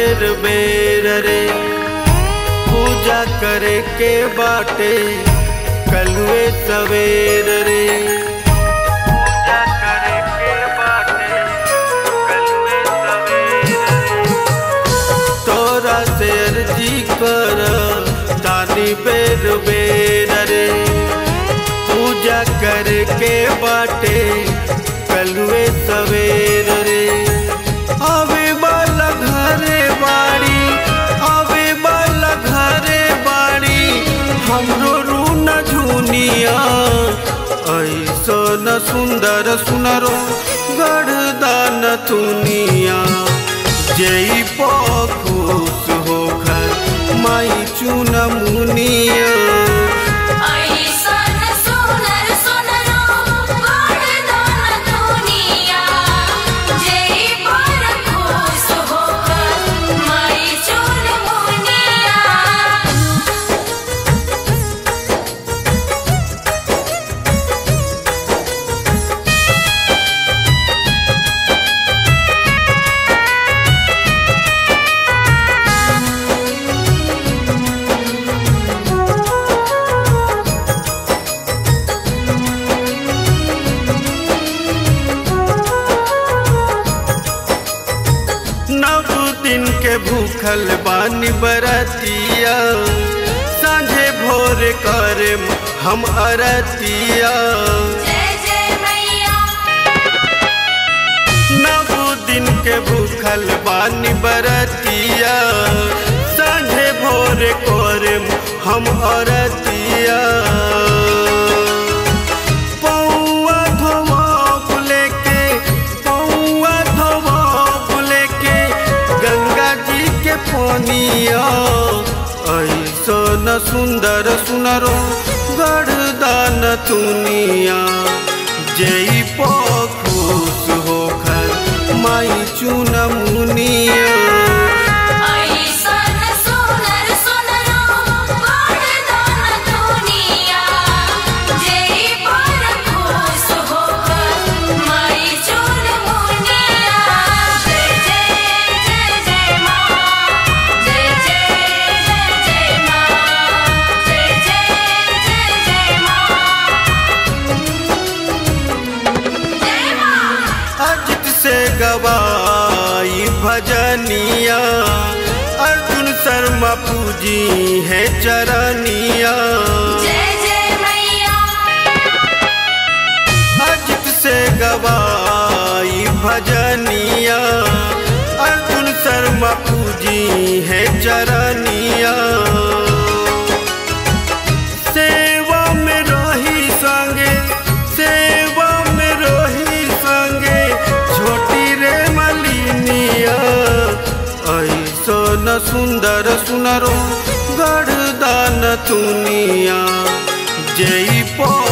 बेर बेर रे पूजा करे के बाटे कलुए सवेर रे पूजा करे के बाटे कलुए सवेर रे तोरा से अर्जी कर तानी बेर बेर रे पूजा करे के बाटे कलुए सवेर रे आवे वाला घरे बाड़ी आवे वाला घरे बाड़ी हमरो रून झुनिया ऐसो न सुंदर सुनरो गढ़दान तुनिया जई खुश होकर माई चुन मुनिया ऐसन सुनर सुनरो वरदान दुनिया जय पर खुश होकर माई चुन मुनिया नव दिन के भूखल बानी बरतिया साँझे भोर करे हम अरतिया जय जय मैया नव दिन के भूखल बानी बरतिया साँझे भोर करे हम अरतिया पौआ धोआ लेके पौआ धोआ लेके गंगा जी के पानिया ऐसो न सुंदर सुनरो गढ़दान तुनिया जई खुश होकर माई चुन मुनिया ऐसन सुनर सुनरो वरदान दुनिया जय पर खुश होकर माई चुन मुनिया जय जय जय जय माँ जय जय जय जय माँ जय जय जय जय माँ जय माँ अजित से गवाई भजनिया अर्जुन शर्मा पूजी है चरनिया जय जय मैया अजित से गवाई भजनिया अर्जुन शर्मा पूजी है चरनिया सेवा में रही संगे सेवा में रही संगे छोटी रे मलिनिया ऐसो न सुंदर सुनरो गढ़दान तुनिया जई